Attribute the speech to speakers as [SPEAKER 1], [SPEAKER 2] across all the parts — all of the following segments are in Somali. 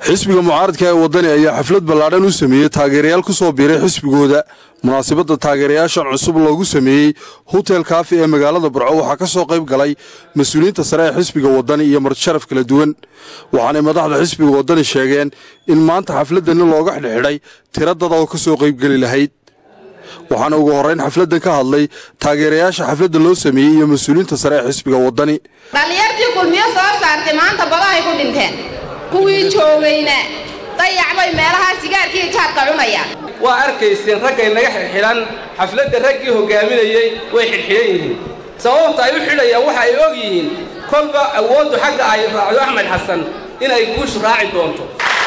[SPEAKER 1] xisbiga mucaaradka ee waddani ayaa xaflad ballaadhan u sameeyey taageerayaal ku soo biiray xisbigooda munaasabadda taageerayaashan cusub loogu sameeyey hotel kaafi ee magaalada burco waxaa ka soo qayb galay mas-uuliyiinta sare ee xisbiga waddani iyo martisharaf kala duwan waxaanay madaxda xisbiga waddani sheegeen in maanta xafladani looga xidhxidhay tira dad oo ka soo qaybgeli lahayd waxaana ugu horrayn xafladdan ka hadlay taageerayaasha xafladda loo sameeyey iyo mas-uuliyiinta sare ee xisbiga waddani
[SPEAKER 2] dhallinyartii kulmiyo soo saartay maanta badahay ku dhinteen kuwii joogayna dayacbay meelahaa sigaarkii jaadka cunayaan
[SPEAKER 3] waa arkayseen raggay naga xidhxidhan xafladda raggii hoggaaminayey way xidhxidhan yihiin sababta ay u xidhayaan waxa ay og yihiin kolba awooddu xagga ay raacdo axmed xasan inay guushu raaci doonto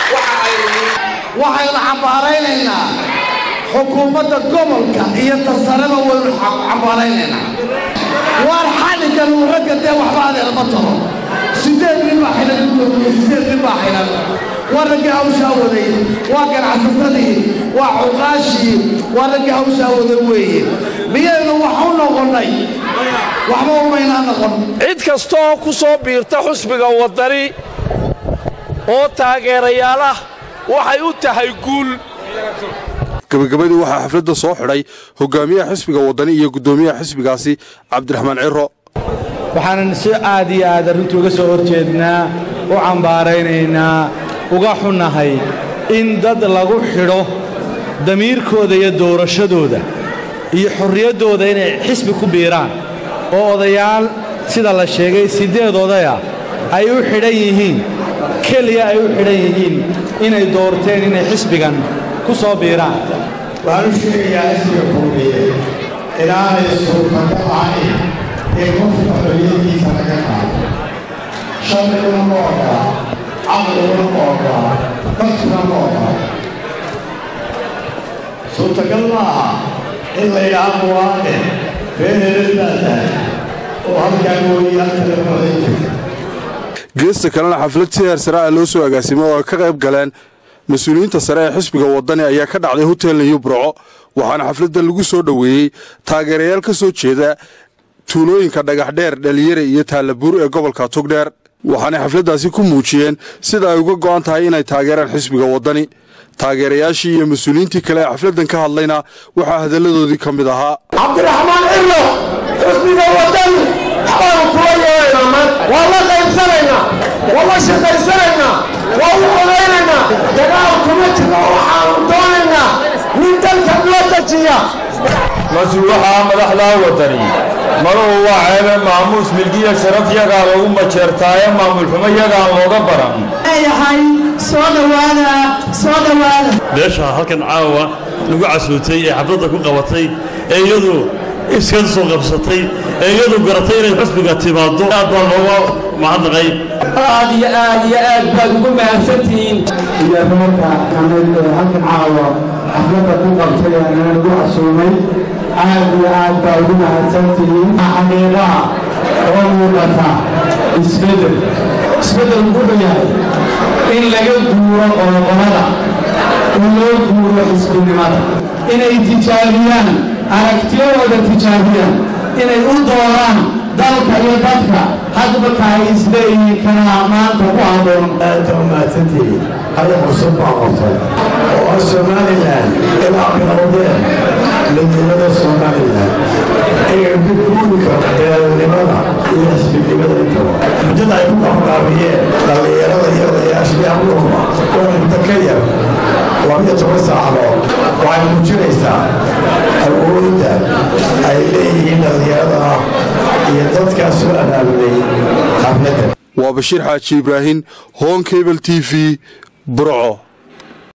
[SPEAKER 4] waxaynu cambaaraynaynaa xukuumadda gobolka iyo tasareba waynu cambaaraynaynaa waar xalligan uu ragga dee waxba adeelma taro siddeed nin baa xidhan siddeed nin baa xidhan waa raggii hawshaa waday waa ganacsatadii waa cuqaashii waa raggii hawshaa waday weeye miyaynu wax u noqonnay waxba umaynaa noqon
[SPEAKER 5] cid kasta oo ku soo biirta xusbiga waddani oo taageerayaal ah waxay u tahay guul
[SPEAKER 1] gabagabadii waxaa xafladda soo xidhay hogaamiyaha xisbiga waddani iyo guddoomiyaha xisbigaasi cabdiraxmaan ciro
[SPEAKER 6] waxaanan si aad iyo aad arrintu uga soo hor jeednaa u cambaaraynaynaa uga xunnahay in dad lagu xidho damiirkooda iyo doorashadooda iyo xorriyaddooda inay xisbi ku biiraan oo odayaal sida la sheegay siddeed odaya ay u xidhan yihiin keliya ay u xidhan yihiin inay doorteen inay xisbigan ku soo biiraan
[SPEAKER 7] waxaan u sheegayaa xisbiga kulmiye inaanay suurtagal ahayn in qofka xorriyadiisa laga qaado sharciguna ma ogola caqliguna ma ogola dadkuna ma ogola suurtagal ma aha in la yidhaha muwaadin reer helel baa tahay oo halkaa mooyi halka la coday jirta
[SPEAKER 1] geesta kalena xaflad si heer sare ah loo soo agaasimay oo ay ka qayb galeen mas-uuliyiinta sare ee xisbiga waddani ayaa ka dhacday hotel niyu burco waxaana xafladdan lagu soo dhoweeyey taageerayaal ka soo jeeda tuulooyinka dhagaxdheer dhalinyare iyo taallabuur ee gobolka tugdheer waxaanay xafladdaasi ku muujiyeen sida ay uga go'an tahay inay taageeraan xisbiga waddani taageerayaashii iyo mas-uuliyiintii kale ee xafladdan ka hadlayna waxaa hadalladoodii ka mid ahaa
[SPEAKER 4] cabdiraxmaan cillo xisbiga waddani waxbaanu kula yeelaynaa maanta waa la qaybsanaynaa waa la shaqaysanaynaa waa u odaynaynaa dagaal kuma jiro waxaanu doonaynaa nin dalka loo dejiya
[SPEAKER 8] mas-uulaha madaxdaa waddani maruhu waa ceebe maamuus milgiya sharaf yagaa lagu majeertaaye maamulxumo yagaan looga baran
[SPEAKER 9] leeyahay soo dhowaada soo dhowaada
[SPEAKER 10] beesha halkan caawa lagu casuutay ee xafladda ku qabatay ee iyadu iska soo qabsatay ee iyadu garatay inay xusbiga timaaddo aad baa looga mahadnaqay
[SPEAKER 11] aad iyo aad iyo aad baad ugu mahadsantihiin
[SPEAKER 12] iyo reerka kamid ee halkan caawa xafladda ku qabtay ee lagu casuumay aad iyo aad baa ugu mahadsantihiin xaqiiqaha oo muuqata isbeddel isbeddel wuxuu yahay in laga guuro qoloqolada in loo guuro xisbinimada inay tijaabiyaan aragtiyadooda tijaabiyaan inay u dooraan dalka iyo dadka hadba kaay isleeyihiin kanaa maanta ku habboon
[SPEAKER 7] aada u mahadsantihiin hada cusub baa qortay oo ah somalilan ilaa bilowdeen midnimada somalilan inay ku guuri karto beelnimada iyo xisbinimada intaba muddada ay ku qabanqaabiyeen dhallinyarada iyo odayaasha iyo abuurba oo muddo ka yar labiyo toban saacadood waxay muujinaysaa awoodda ay leeyihiin dhallinyarada iyo dadkaas soo abaabulay xafladda
[SPEAKER 1] waa bashiir xaaji ibraahin hoon cable t v burco